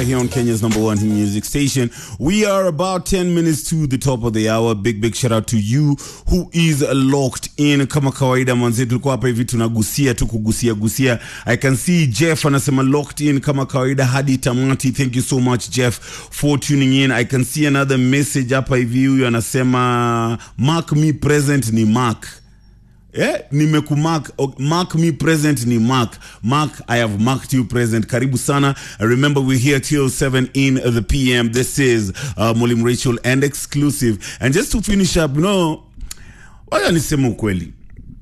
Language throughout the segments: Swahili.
here on Kenya's number one music station. We are about 10 minutes to the top of the hour. Big, big shout out to you who is locked in. Kama kawaida manzi, tulikuwa hapa hivi tunagusia tu kugusia gusia. I can see Jeff anasema locked in kama kawaida hadi tamati. Thank you so much Jeff for tuning in. I can see another message hapa hivi, huyu anasema mark me present ni Mark. Yeah, nimekumark oh, mark me present ni mark mark i have marked you present karibu sana remember we're here till 7 in the pm this is uh, Molim Rachel and exclusive and just to finish up you know wacha niseme ukweli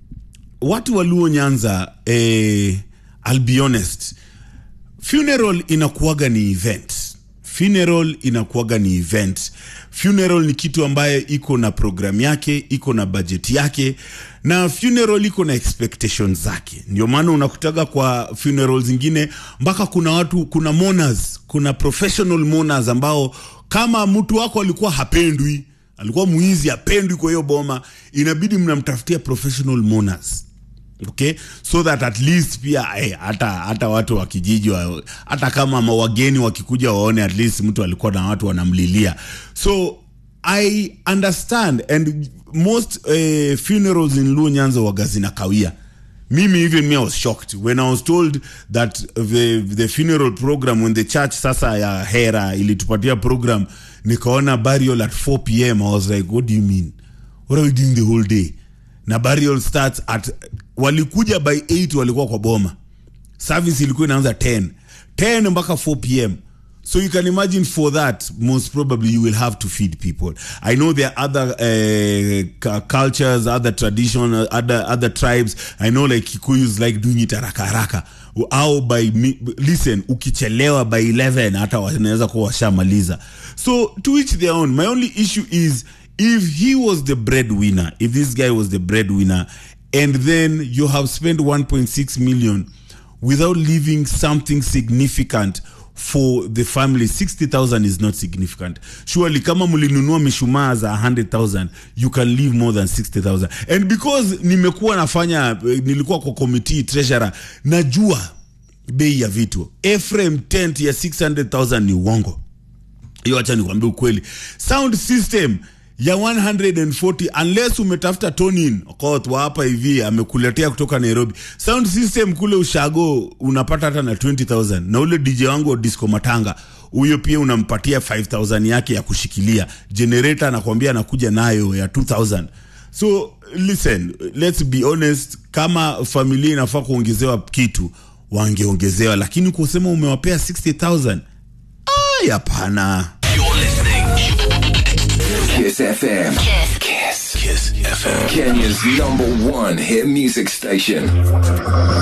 watu waluo nyanza eh, I'll be honest funeral inakuwaga ni event funeral inakuwaga ni event funeral ni kitu ambaye iko na program yake iko na budget yake na funeral iko na expectations zake ndio maana unakutaga kwa funeral zingine mpaka kuna watu kuna mourners kuna professional mourners ambao kama mtu wako alikuwa hapendwi alikuwa mwizi hapendwi kwa hiyo boma inabidi mnamtafutia professional mourners okay so that at least pia eh, hata hata watu wa kijiji wa, hata kama ma- wageni wakikuja waone at least mtu alikuwa na watu wanamlilia so i understand and most eh, funerals in luo nyanza waga zinakawia mimi even me I was shocked when I was told that the, the funeral program when the church sasa ya hera ilitupatia program nikaona burial at 4 pm I was like what do you mean what are we doing the whole day na burial starts at walikuja by 8 walikuwa kwa boma service ilikuwa inaanza 10 10 mpaka 4 pm so you can imagine for that most probably you will have to feed people i know there are other uh, cu- cultures other tradition uh, other other tribes i know like kikuyus like doing it haraka haraka au by mi- listen ukichelewa by 11 hata wanaweza kuwa washamaliza so to each their own my only issue is if he was the breadwinner if this guy was the breadwinner and then you have spent 1.6 million without leaving something significant for the family 60000 is not significant surely kama mlinunua mishumaa za 100000 you can leave more than 60000 and because nimekuwa nafanya eh, nilikuwa kwa committee treasurer najua bei ya vitu Ephraim tent ya 600000 ni uongo hiyo acha nikwambie ukweli sound system ya 140 unless umetafuta tonin wa hapa hivi amekuletea kutoka nairobi sound system kule ushago unapata hata na 20000 na ule dj wangu wa disco matanga huyo pia unampatia 5000 yake ya kushikilia generator anakwambia anakuja nayo ya 2000 so listen let's be honest kama familia inafaa kuongezewa kitu wangeongezewa lakini kusema umewapea 60000 Ay, hapana You're listening. Kiss FM. Kiss. Kiss. Kiss FM. Kenya's number one hit music station.